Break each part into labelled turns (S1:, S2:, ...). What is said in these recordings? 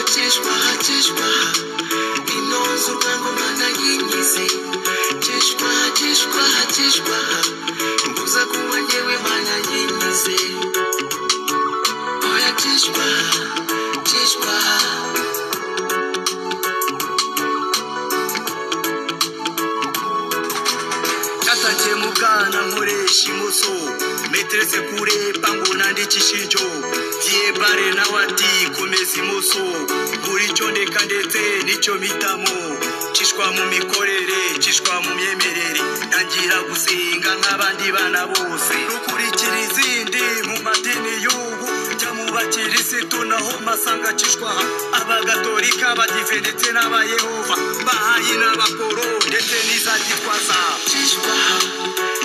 S1: Cheshma, Cheshma, inonze urwangoma ndayingize Cheshma, Cheshma, Cheshma, mbuza kuba njyewe banayingize Oya Cheshma, Cheshma,
S2: cyatangiye mu bwana nkoresha imoso meterese kure pangu nandikisha injo giye bare nawe ati komeza imoso buri cyo ndeka ndetse nicyo mpitamo cishwa mu mikorere cishwa mu myemerere ntangira gusenga nk'abandi bana bose rukurikira izindi mu madini y'ubu jya mu bakirisitu naho masanga cishwa abagatolika abadive ndetse n'abayehova bahayi n'abaporo ndetse n'iza gitwaza
S1: Cheshma,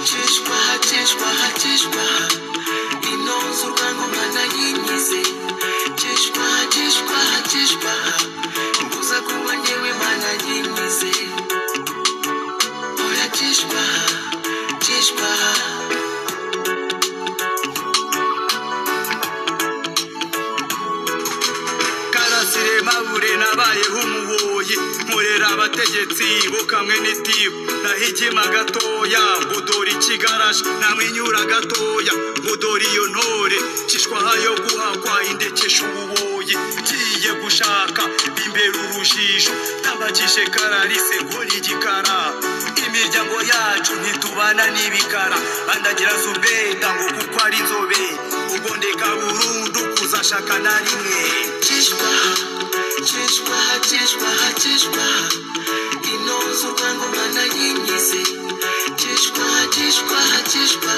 S1: Cheshma, Cheshma, Cheshma, inonze urwangoma ndayingize Cheshma, Cheshma, Cheshma, mbuza kuba njyewe banayingize Oya Cheshma, Cheshma.
S2: karasire mabure nabayeho umuhoye nkorera abategetsi bo kamwe n'itibu nahigima gatoya budori ikigaraje namwenyura gatoya budori iyo ntore cishwaha yo guhakwa indekesha ububoyi ngiye gushaka imbere urujijo tabakishe kararise nkora igikara imiryango yacu ntitubana n'ibikara andagira zubeda ngo kuko ari inzobe ubwo ndeka burundu kuzashaka na rimwe
S1: Chishwa, chishwa, chishwa, chishwa, inonze urwangoma ndayingize Chishwa, chishwa, chishwa,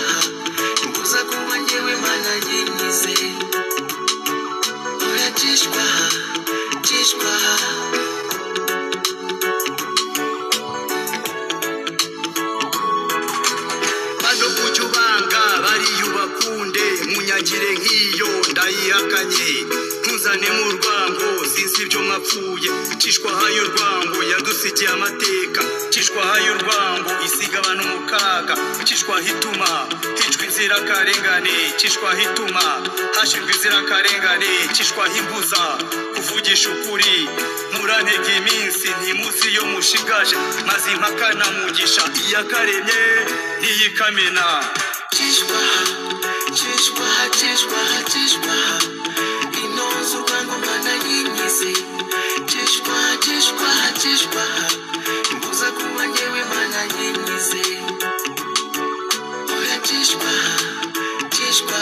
S1: mbuza kuba njyewe banayingize Oya chishwa, chishwa,
S2: bano kujya ubanga bariya ubakunde munyagire nk'iyo ndayihakanye ntuzane mu rwango sinzi ibyo mwapfuye cishwaha y'urwango yadusigiye amateka cishwaha y'urwango isiga abantu mu kaga cishwaha ituma hicwa inzirakarengane cishwaha ituma hashirwa inzirakarengane cishwaha imbuza kuvugisha ukuri murantega iminsi ntimuzi iyo mushigaje maze impaka na mugisha iyakaremye ntiyikamena
S1: chishwa, chishwa, chishwa, chishwa, inonze urwangoma ndayingize Chishwa, chishwa, chishwa, mbuza kuba njyewe banayingize Oya Chishwa, Chishwa,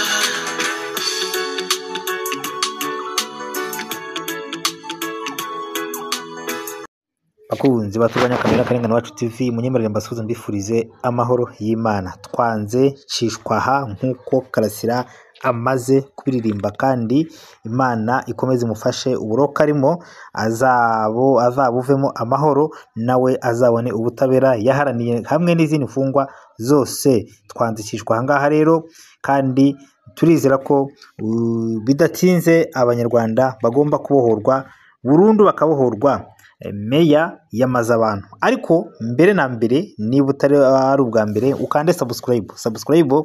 S3: bakunzi batuganya kamera karengane wacu tv munyemerere mbasubiza mbifurize amahoro y'imana twanze cishwaha nk'uko karasira amaze kubiririmba kandi imana ikomeze imufashe uburoka arimo azabo azabuvemo amahoro nawe azabone ubutabera yaharaniye hamwe n'izindi mfungwa zose twanzikishwa aha ngaha rero kandi turizera ko uh, bidatinze abanyarwanda bagomba kubohorwa burundu bakabohorwa eh, meya yamaze abantu ariko mbere na mbere niba utari ari ubwa mbere ukande subscribe subscribe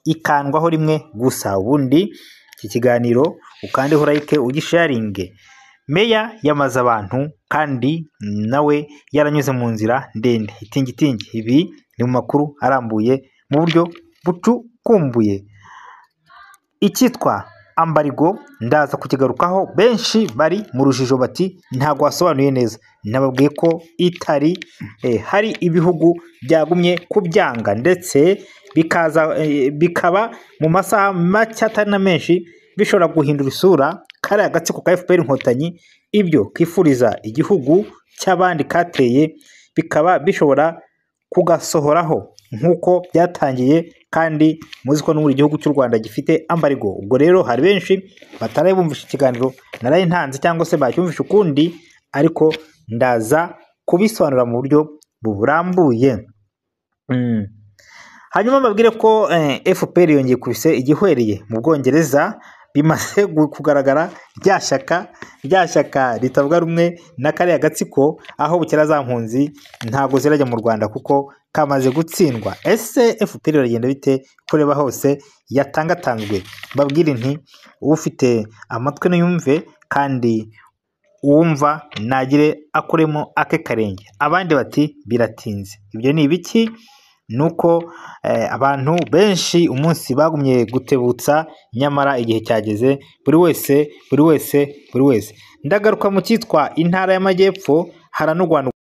S3: ikandwaho rimwe gusa ubundi iki kiganiro ukandeho like ugisharinge meya yamaze abantu kandi nawe yaranyuze mu nzira ndende itingitingi ibi ni mu makuru arambuye mu buryo bucukumbuye icyitwa ambarigo ndaza kukigarukaho benshi bari mu rujijo bati ntabwo wasobanuye neza nababwiye ko itari eh, hari ibihugu byagumye kubyanga ndetse bikaza eh, bikaba mu masaha make atari na menshi bishobora guhindura isura kariya gatsiko ka fpr inkotanyi ibyo kifuriza igihugu cy'abandi kateye bikaba bishobora kugasohoraho nk'uko byatangiye kandi muzi ko n'ubu igihugu cy'u Rwanda gifite ambarigo ubwo rero hari benshi bataraye bumvisha ikiganiro naraye ntanze cyangwa se bacyumvisha ukundi ariko ndaza kubisobanura mu buryo burambuye Mm. hanyuma mbabwire ko eh, fpr yongeye kubise igihwereye mu bwongereza bimaze gu- kugaragara rya shyaka rya shyaka ritavuga rumwe na kariya gatsiko aho bukera za mpunzi ntabwo zirajya mu rwanda kuko kamaze gutsindwa ese fpr iragenda bite kureba hose yatangatanzwe mbabwire nti ufite amatwi niyumve kandi uwumva nagire akuremo ake karenge abandi bati biratinze ibyo ni ibiki ni uko eh, abantu benshi umunsi bagumye gutebutsa nyamara igihe cyageze buri wese buri wese buri wese ndagaruka mu cyitwa intara y'amajyepfo haranurwanwa